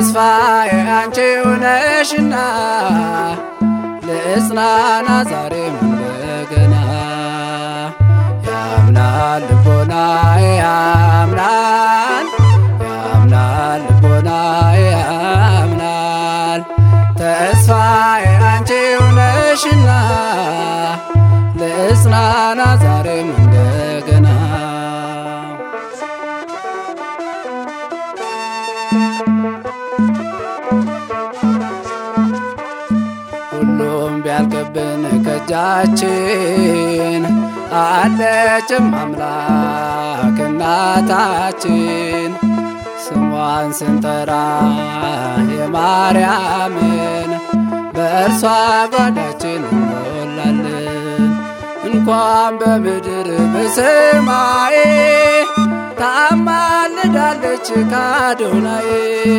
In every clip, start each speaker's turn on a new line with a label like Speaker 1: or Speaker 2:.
Speaker 1: ተስፋዬ አንቺው ነሽና ልጽናና ዛሬም እንደገና ያምናል ልቦናዬ ያምናል ያምናል ልቦናዬ ያምናል ተስፋዬ አንቺው ነሽና ልጽናና ዛሬም እንደገና ሁሉም ቢያልቅብን ከእጃችን አለችም አምላክ እናታችን ስሟን ስንጠራ የማርያምን በእርሷ ጓዳችን እንሞላለን። እንኳን በምድር በሰማይ ታማልዳለች ካዶናዬ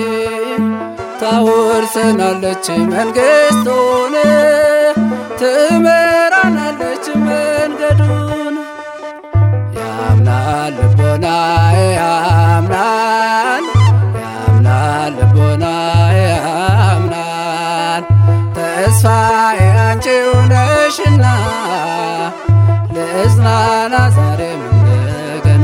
Speaker 1: ታወርሰናለች መንግሥቱን ትመራናለች መንገዱን ያምናል ልቦናዬ ያምናል ያምናል ልቦናዬ ያምናል ተስፋዬ አንቺው ነሽና ልጽናና ዛሬም እንደገና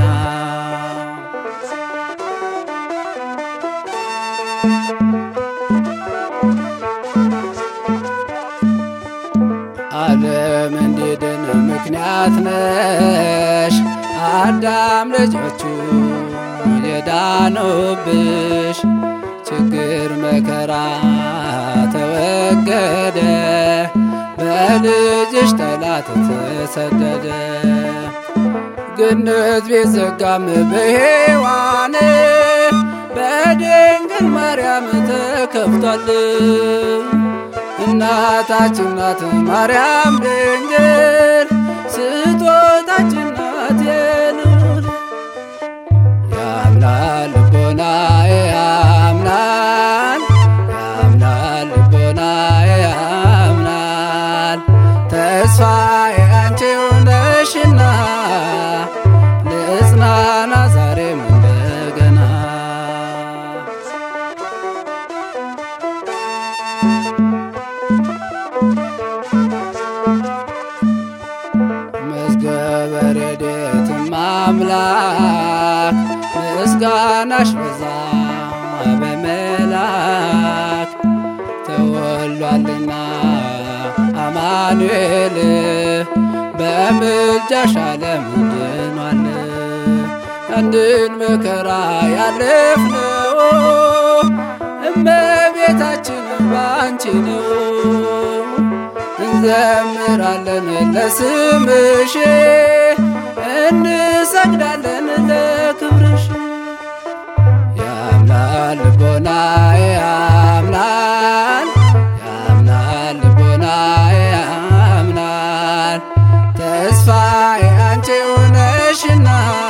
Speaker 1: ዓለም እንዲድን ምክንያት ነሽ አዳም ልጆቹ የዳኑብሽ ችግር መከራ ተወገደ በልጅሽ ጠላት ተሰደደ ገነት ቢዘጋም በሔዋን በድንግል ማርያም ተከፍቷል እናታችን ናት ማርያም ድንግል ስጦታችን ናት የልዑል ያምናል ልቦናዬ ያምናል ያምናል ልቦናዬ ያምናል ተስፋዬ አንቺው ነሽና ልጽናና ዛሬም እንደገና መዝገበ ረድኤትም አምላክ ምስጋናሽ በዛ በመላክ ተወሏልና አማኑኤል በምልጃሽ ዓለም ድኗል። አንድን መከራ ያለፍነው እመቤታችን ባንቺ ነው። እንዘምራለን ለስምሽ እንሰግዳለን ለክብርሽ ያምናል ልቦናዬ ያምናል ያምናል ልቦናዬ ያምናል ተስፋዬ አንቺው ነሽና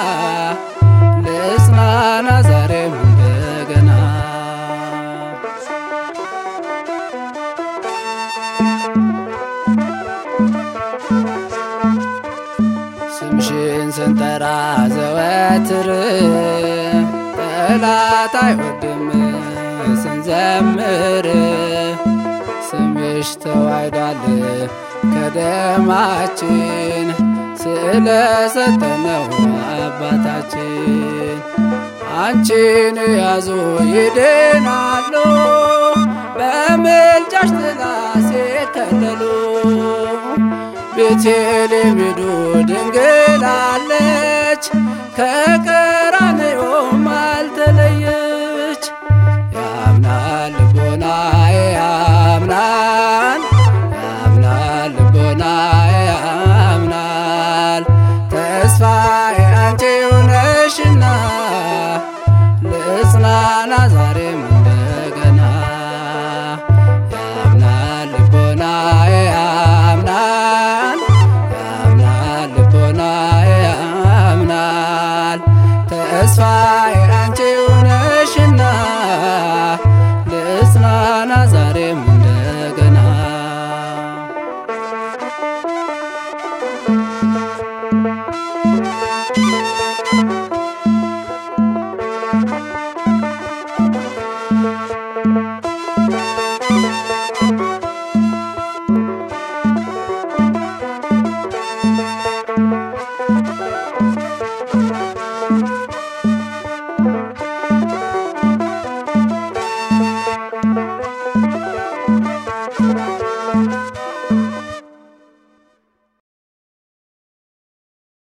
Speaker 1: ልጽናና ዛሬም እንደገና ስምሽን ስንጠራ ዘወትር ጠላት አይወድም ስንዘምር ስምሽ ተዋህዷል ከደማችን ስለሰጠነው አባታችን አንቺን ያዙ ይድናሉ በምልጃሽ ጥላ ሲከለሉ ቤቴልሔም ሂዱ ድንግል አለች ከቀራንዮ